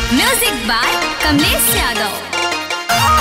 music by Kamlesh Yadav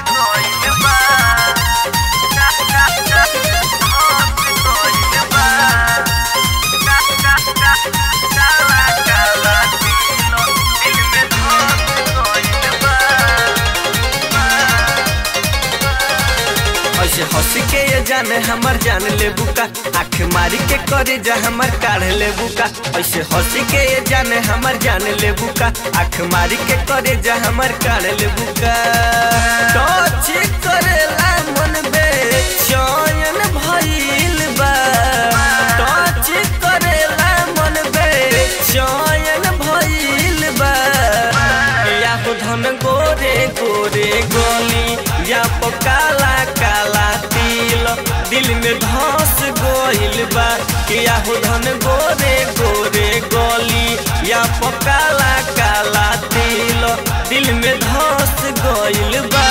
ऐसे हंस के ये जाने हमर जान ले बुका आँख मारी के करे जा हमर काढ़ ले बुका ऐसे हंस के ये जाने हमर जान ले बुका आँख मारी के करे जा हमर काढ़ ले बुका टच करेला मन बे चयन भइल बा टच करेला मन बे चयन भइल बा या हो धन गोरे गोरे गोली या पो काला काला तिल दिल में धस गोइल बा या हो धन गोरे गोरे गोली या पो काला काला तिल दिल में धस गोइल बा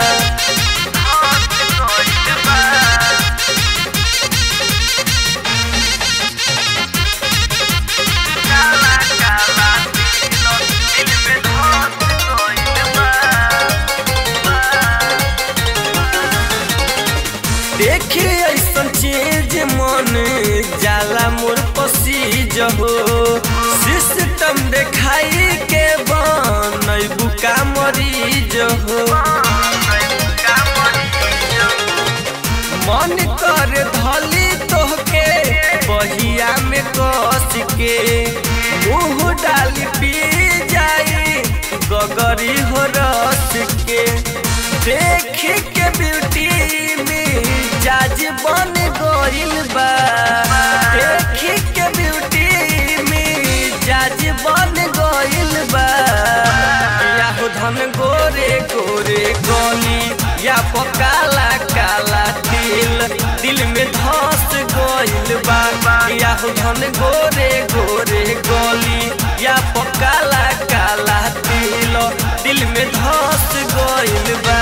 देखी ऐसन चीज मन जाला मोर पसीज हो सिस्टम देखाई के बनई बुका मरीज हो मन कर धली तोहके बहिया में कस के मुंह डाली पी जाई गगरी हो रस के देख के ब्यूटी में जाज बन गइल बा देख के ब्यूटी में जाज बन गइल बा या हो धन गोरे गोरे गली या पकाला काला तिल दिल में धस गइल बा या हो धन गोरे गोरे गली या पकाला काला तिल दिल में धस गइल बा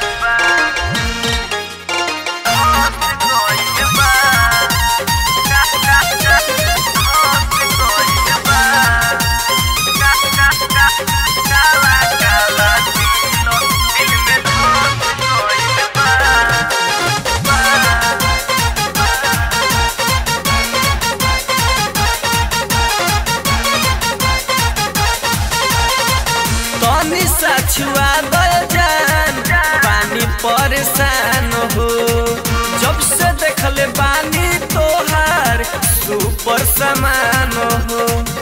तनी सा छुआ दो जान पानी परेशान हो जब से देखले बानी तोहार सुपर समान हो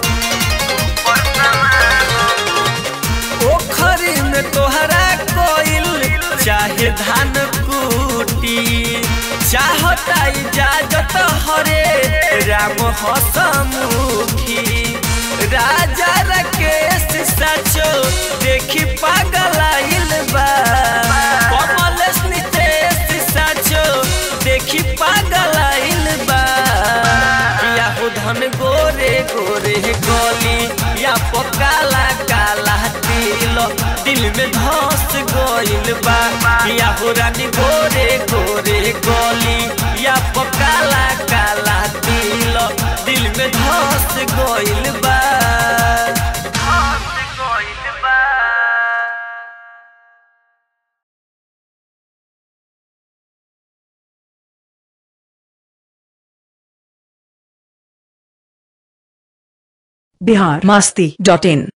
पोखरी में तोहरा कोइल चाहे धान कूटी चाहता इजाजत हरे राम हसमुखी राजा राकेश सचो देखी पागल आइल बा कमलेश नितेश सचो देखी पागल आइल बा या हो धन गोरे गोरे गली या पकाला काला तिल दिल में धस गइल बा या हो रानी गोरे गोरे गली या पकाला काला तिल दिल में धस गइल बा बिहार मस्ती डॉट इन